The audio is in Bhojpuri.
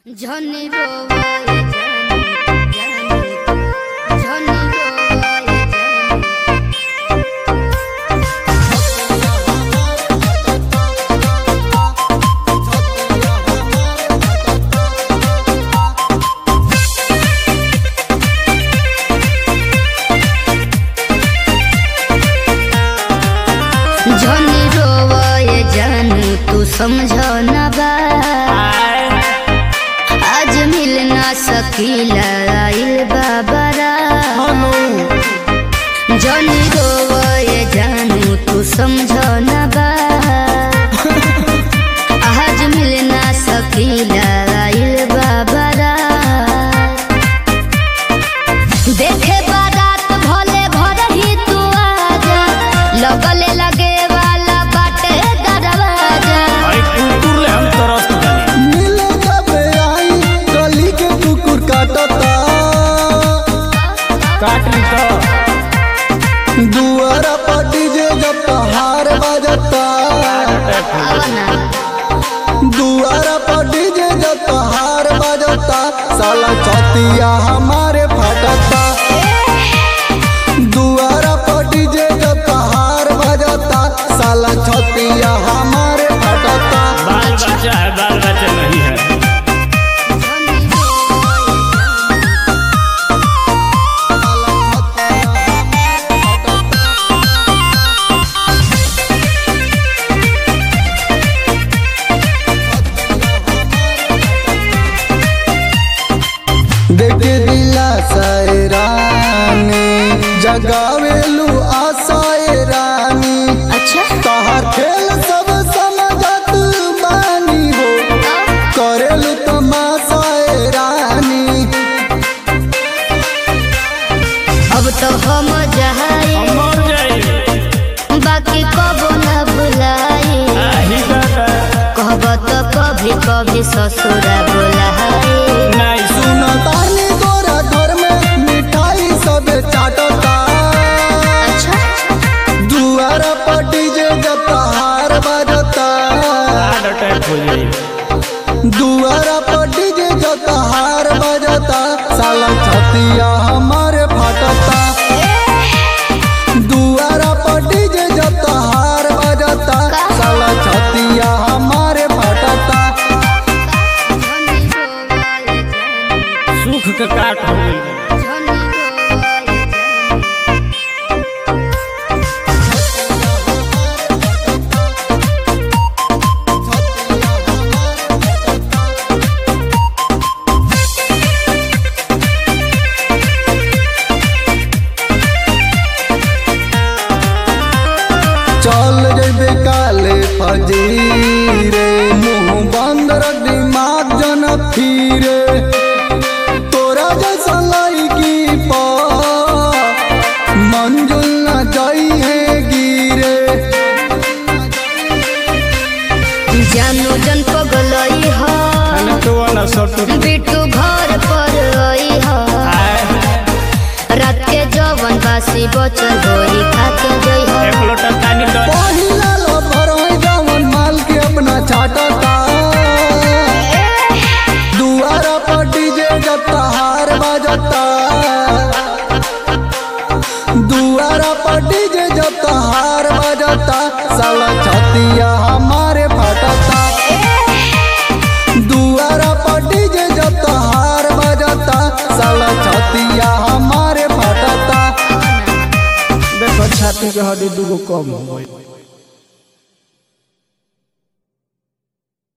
झनी रोवाए जानी जानी झनी रोवाए जानी झनी रोवाए जानू तू समझ ना बा आज मिल ना सकीला आइल बाबरा जनी रोवाए जानू तू समझ ना बा आज मिल ना सकीला आइल बाबरा देखे बारात भले घर ही तू आजा लगले लगे वाला बाटे दरवाजा अरे कुकुर ले हम तरस जानी मिले कबे आई गली के कुकुर काटता काट ली तो दुआरा पर डीजे जब पहाड़ बजता आवना दुआरा पर डीजे जब पहाड़ बजता साला चौतिया हमारे फटता दुआरा पर डीजे जब पहाड़ बजता साला चौतिया हमारे फटता बाल बच्चा है बाल बच्चा नहीं है देखे दिला सैरानी जगावेलू आशाए रानी अच्छा तहार खेल सब समझत बानी हो करेलू तमाशाए रानी अब तो हम जहाए हम मर जाए बाकी कबो न भुलाए आही दादा कहब तो कभी कभी ससुरा बुलाए नहीं सुन सुन तानी तोरा घर में मिठाई सब चाटता अच्छा दुआरा पर डीजे जब तहार बजता हार्ट अटैक हो जाए दुआरा पर डीजे जब तहार बजता साला छतिया हमारे फटता दुआरा पर डीजे जब तहार बजता साला छतिया हमारे फटता सुख के काट हो गई चल जेबे काले फजीरे मुंह बंद रख दिमाग जन फिरे तोरा जैसा लड़की पा मंजुल न जाई है गिरे जानू जन पगलई ह खाने तो वाला सट बिट्टू घर पर आई ह रात के जवन बासी बचल होई खाके जई ह एक लोटा पानी दो पहिला लफर है जवन माल के अपना चाटता दुआरा पर डीजे जब तहार बजता दुआरा पर डीजे जब तहार बजता साला छतिया हमारे फटता दुआरा पर डीजे जब तहार बजता साला छतिया हमारे फटता देखो छाती के हड्डी दूगो कम हो गई